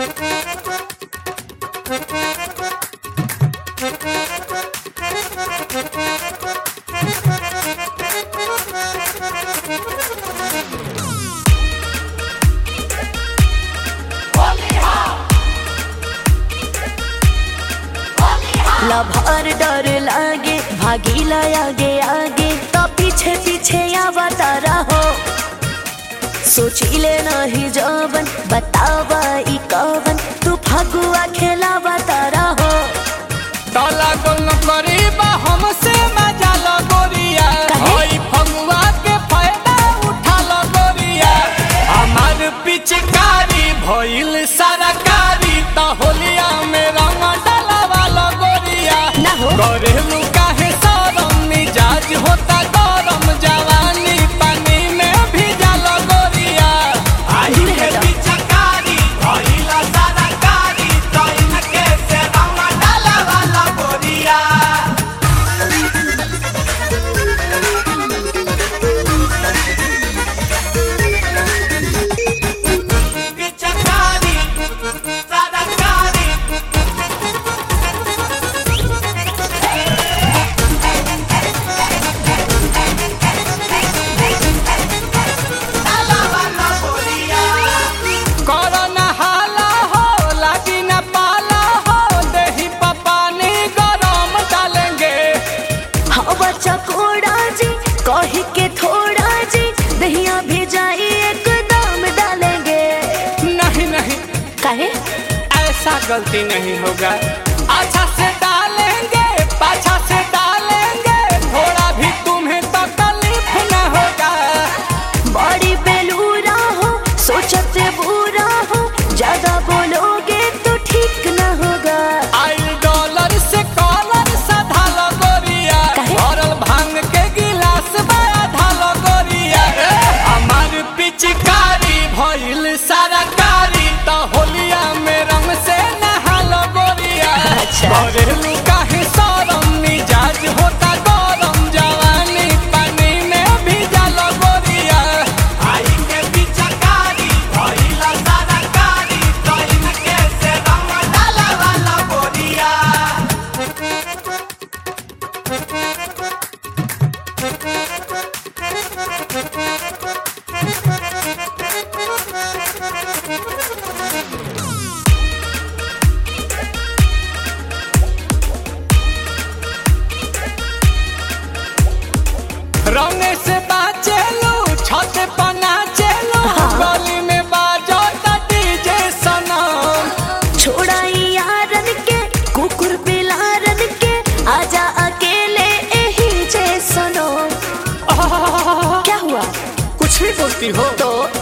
Lover डर लागे भागीला आगे आगे तो पीछे पीछे आवता रहो सोचिले नहीं जवन बतावा ई कवन तू फगुआ खेलावता रहो ताला गोल करीबा हमसे मजा लो गोरिया काहे? ओई फगुआ के फायदा उठा लो गोरिया हमार पिचकारी भइल सरकारी त होलिया में रंग डलवा लो गोरिया ना हो। करेलू काहे सरम मिजाज होता गरम जवानी पानी में भिजा लो गोरिया आई दूर के हटो। पिचकारी भइल सरकारी त इनके से रंग डलवा लो गोरिया पिचकारी सरकारी कोरोना हाला हो लागी न पाला हो देही पानी गरम डालेंगे हवा चकोड़ा जी कही के थोड़ा जी दहिया भेजाई एकदम डालेंगे नहीं नहीं काहे ऐसा गलती नहीं होगा अच्छा से डालेंगे पाछा से डालेंगे थोड़ा भी तुम्हें तकलीफ न होगा बड़ी बेलूरा हो सोचते बुरा हो ज्यादा बोलोगे तो ठीक न होगा आई डॉलर से कॉलर सधा लो गोरिया काहे? भरल भांग के गिलास बड़ा ढालो गोरिया हमार पिचकारी भइल सरकारी त होलिया में रंग से नहालो गोरिया अच्छा। करेलू काहे सरम मिजाज होता गरम जवानी पानी में भिजा लो गोरिया आई के पिचकारी भइल सरकारी त इनके से रंग डालवा लो गोरिया रंगे से बाचे लो छत पना चलो हाँ। गली में बाजो त डीजे सनम छोड़ाई यारन के कुकुर बिलारन के आजा अकेले यही जे सुनो क्या हुआ कुछ भी बोलती हो तो